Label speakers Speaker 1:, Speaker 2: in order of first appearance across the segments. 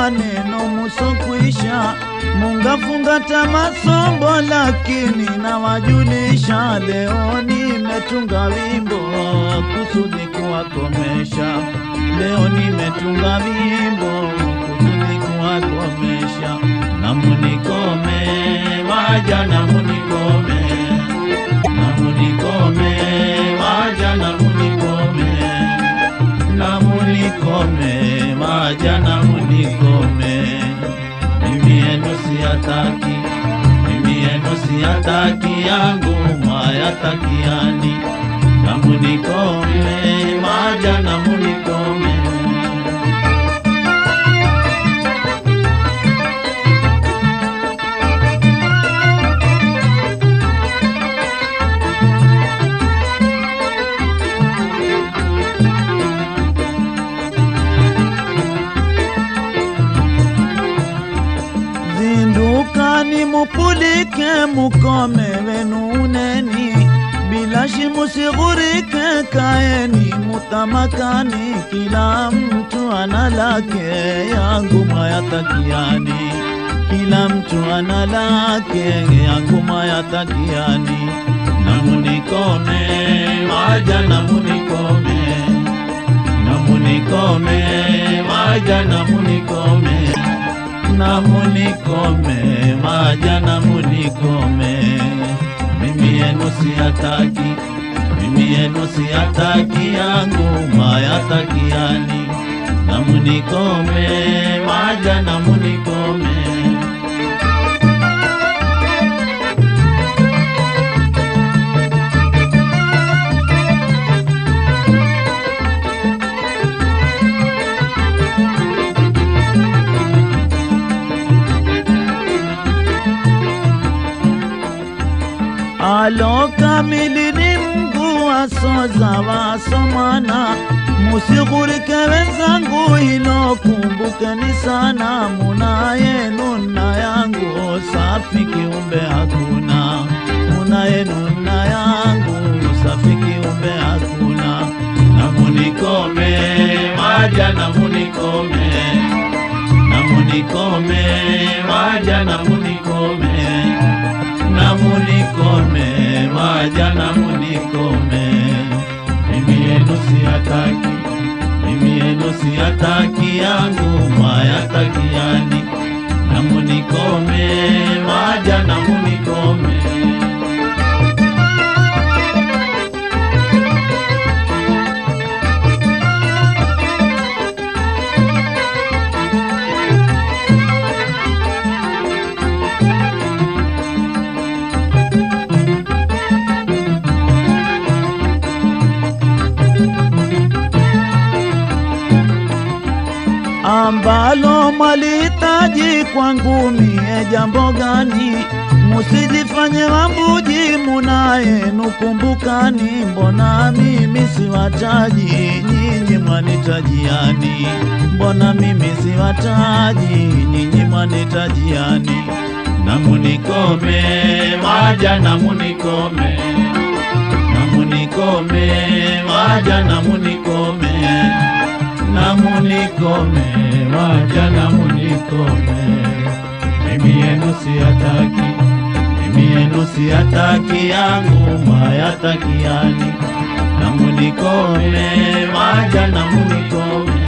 Speaker 1: maneno musokwisha, mungafunga tamasombo, lakini nawajulisha, leo nimetunga wimbo kusudi kuwakomesha. Leo nimetunga wimbo kusudi kuwakomesha, na munikome waja, na munikome, na munikome waja, na munikome na munikome waja na munikome, mimi yenu siyataki, mimi yenu siyataki, yangu mwayatakiani, na munikome waja na munikome Zindukani mupulike mukome wenu uneni, bila shi musighurike, kaeni mutamakani, kila mtu ana lake, yangu mayatakiani, kila mtu ana lake, yangu mayatakiani, na munikome waja, na munikome, na munikome waja, na munikome na munikome maja na munikome, mimi yenu siyataki, mimi yenu siyataki, yangu mayatakiani, na munikome maja na munikome alo kamili ni Mungu wasoza wasomana, musighurike wenzangu, hilo kumbukeni sana, muna yenu na yangu safi, kiumbe hakuna, muna yenu na yangu safi, kiumbe hakuna, na munikome waja, na munikome, na munikome waja, na munikome na munikome waja na munikome, mimi yenu siyataki, mimi yenu siyataki, yangu mwayatakiani, na munikome waja na munikome ambalo mwalihitaji kwangu mie jambo gani? Musijifanye wambuji, muna yenu kumbukani, mbona mimi siwataji, nyinyi mwanitajiani? Mbona mimi siwataji, nyinyi mwanitajiani? Na munikome waja, na munikome, na munikome waja, na munikome na munikome waja na munikome, mimi yenu siyataki, mimi yenu siyataki, yangu mwayatakiani, na munikome waja na munikome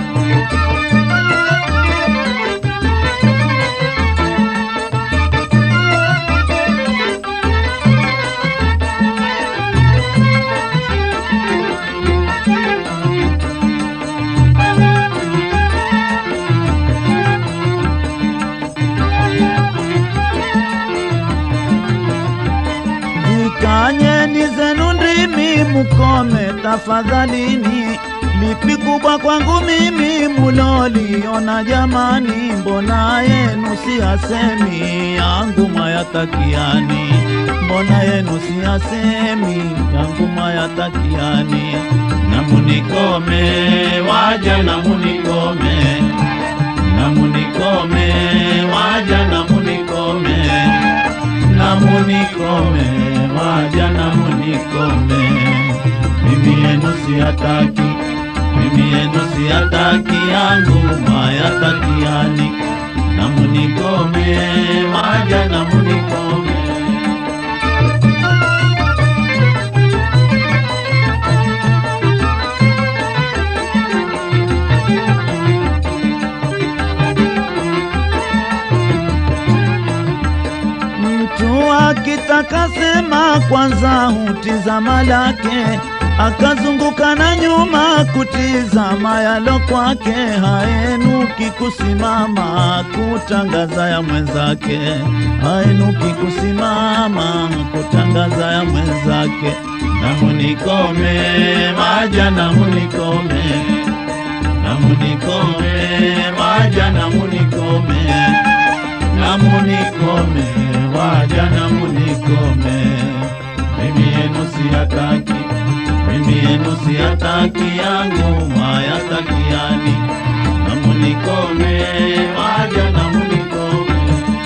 Speaker 1: Zikanyeni zenu ndimi mukome tafadhalini, lipi kubwa kwangu mimi muloliona jamani, mbona yenu siyasemi, yangu mayatakiani, mbona yenu siyasemi, yangu mayatakiani, na munikome waja, na munikome, na munikome waja, na munikome na munikome waja na munikome, mimi yenu siyataki, mimi yenu siyataki yangu mayatakiani namunikome maja namunikome Mtu akitaka sema kwanza hutizama lake, akazunguka na nyuma kutizama yalo kwake, haenuki kusimama kutangaza ya mwenzake, haenuki kusimama kutangaza ya mwenzake. Namunikome maja, namunikome, namunikome maja, namunikome namunikome waja namunikome mimi yenu siyataki mimi yenu siyataki yangu mayatakiani namunikome waja namunikome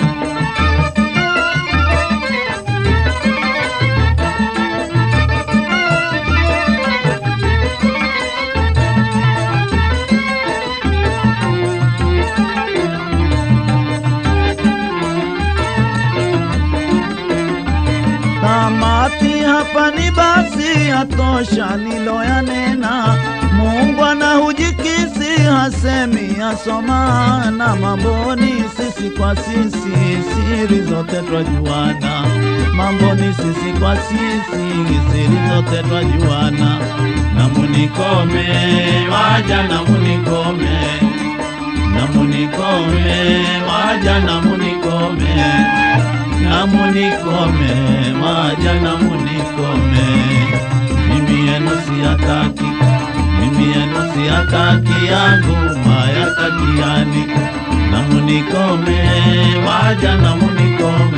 Speaker 1: Tamati hapa ni basi atosha niloyanena. Mungu anahujikisi hasemi asoma na mamboni sisi kwa sisi siri zote twajuana. Mamboni sisi kwa sisi siri zote twajuana. Namunikome waja namunikome namunikome waja namunikome namunikome maja namunikome mimi yenu siyataki mimi yenu siyataki yangu mayatakiani namunikome maja namunikome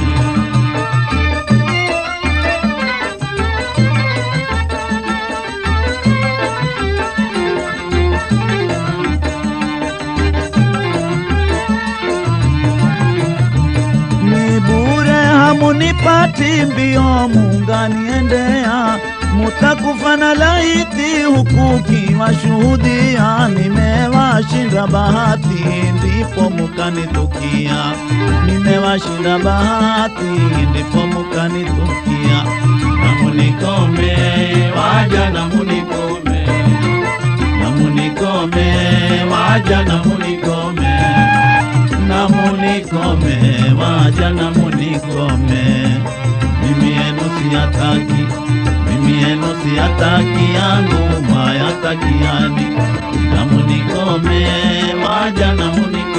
Speaker 1: ni bure hamunipati mbio munganiendea mutakufa na laiti huku kiwashuhudia nimewashinda bahati ndipo mukanitukia nimewashinda bahati ndipo mukanitukia namunikome waja namunikome namunikome waja namunikome namunikome waja namunikome mimi yenu siyataki mimi yenu siyataki yangu mayatakiani namunikome waja namunikome